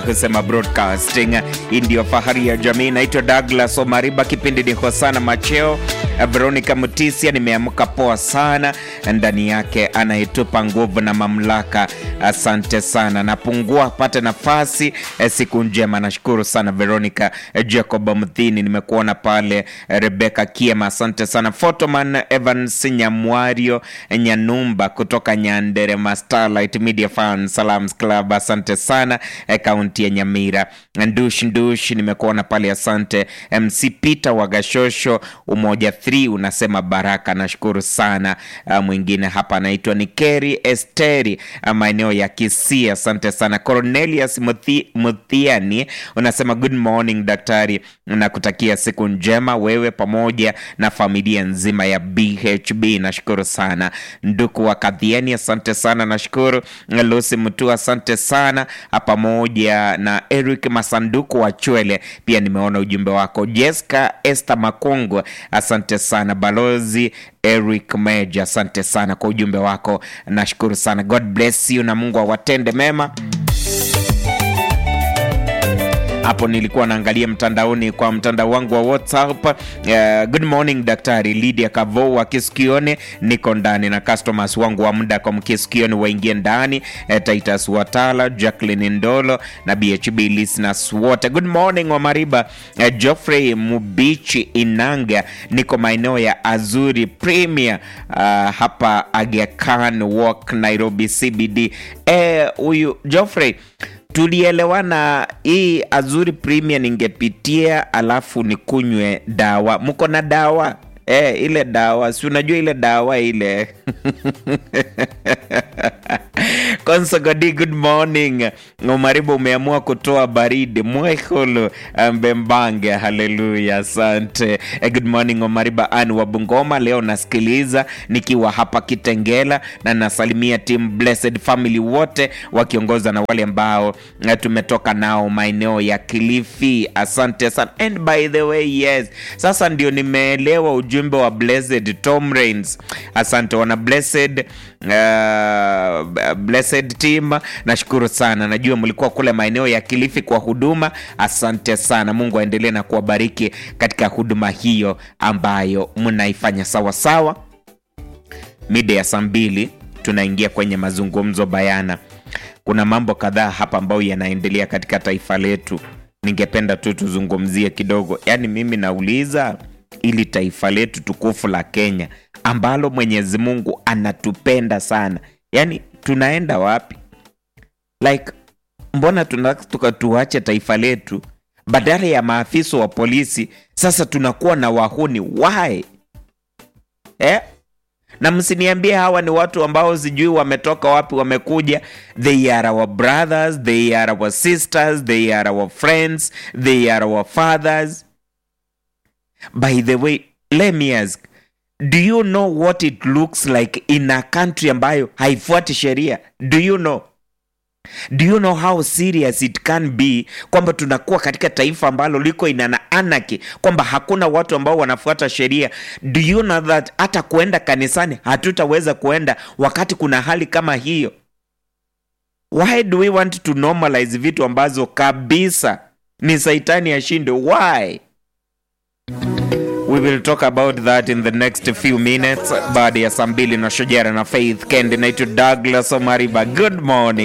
kusema broadcasting hii ndio fahari ya jamii. Naitwa Douglas Omariba, kipindi ni Hosana Macheo. Veronica Mutisia, nimeamka poa sana, ndani yake anayetupa nguvu na mamlaka. Asante sana, napungua pate nafasi. Siku njema, nashukuru sana Veronica Jacob Mthini, nimekuona pale. Rebecca Kiema, asante sana. Photoman Evans Nyamwario Nyanumba kutoka Nyanderema Starlight Media Fan Salams Club, asante sana kaunti ya Nyamira. Ndush Ndush, nimekuona pale, asante. MC Peter Wagashosho Umoja 3 unasema baraka, nashukuru sana. Uh, mwingine hapa anaitwa ni Keri Esteri, uh, maeneo ya Kisii, asante sana. Cornelius Muthi, Muthiani unasema good morning daktari, nakutakia siku njema wewe pamoja na familia nzima ya BHB, nashukuru sana. Nduku wa Kadhieni, asante sana, nashukuru. Lucy Mtu, asante sana pamoja na Eric Masanduku wa Chwele, pia nimeona ujumbe wako. Jessica Esther Makongwe, asante sana. Balozi Eric Meja, asante sana kwa ujumbe wako, nashukuru sana. God bless you na Mungu awatende mema. Hapo nilikuwa naangalia mtandaoni kwa mtandao wangu wa WhatsApp. Uh, good morning daktari Lydia Kavo wa Kisikioni, niko ndani na customers wangu wa muda kwa Mkisikioni waingie ndani. Uh, Titus Watala, Jacqueline Ndolo na BHB listeners wote. Good morning Omariba. Uh, Geoffrey Mubichi Inanga, niko maeneo ya Azuri Premier uh, hapa Aga Khan Walk Nairobi CBD. Huyu eh, Geoffrey tulielewana hii Azuri Premier ningepitia, alafu nikunywe dawa. Mko na dawa e, ile dawa si unajua ile dawa ile Konsogodi, good morning. Umaribu umeamua kutoa baridi mwehulu mbembange, haleluya, asante. Good morning Omariba Ani wa Bungoma, leo nasikiliza nikiwa hapa Kitengela na nasalimia team Blessed Family wote wakiongoza na wale ambao tumetoka nao maeneo ya Kilifi, asante sana. And by the way, yes, sasa ndio nimeelewa ujumbe wa Blessed Tom Rains, asante wana Blessed uh, Blessed team, nashukuru sana. Najua mlikuwa kule maeneo ya Kilifi kwa huduma, asante sana. Mungu aendelee na kuwabariki katika huduma hiyo ambayo mnaifanya sawa sawa. Mida ya saa mbili tunaingia kwenye mazungumzo bayana. Kuna mambo kadhaa hapa ambayo yanaendelea katika taifa letu, ningependa tu tuzungumzie kidogo. Yaani mimi nauliza ili taifa letu tukufu la Kenya ambalo Mwenyezi Mungu anatupenda sana, yaani tunaenda wapi? Like, mbona tunataka tuache taifa letu badala ya maafisa wa polisi, sasa tunakuwa na wahuni why? Eh? Na msiniambie hawa ni watu ambao sijui wametoka wapi, wamekuja. They are our brothers, they are our sisters, they are our friends, they are our fathers. By the way, let me ask, do you know what it looks like in a country ambayo haifuati sheria? Do you know? Do you know how serious it can be kwamba tunakuwa katika taifa ambalo liko ina anarchy, kwamba hakuna watu ambao wanafuata sheria. Do you know that hata kuenda kanisani hatutaweza kuenda wakati kuna hali kama hiyo? Why do we want to normalize vitu ambazo kabisa ni saitani ashinde? Why? We will talk about that in the next few minutes. Baada ya saa mbili na Shujara na Faith Kendi. Naitwa Douglas Omariba. Good morning.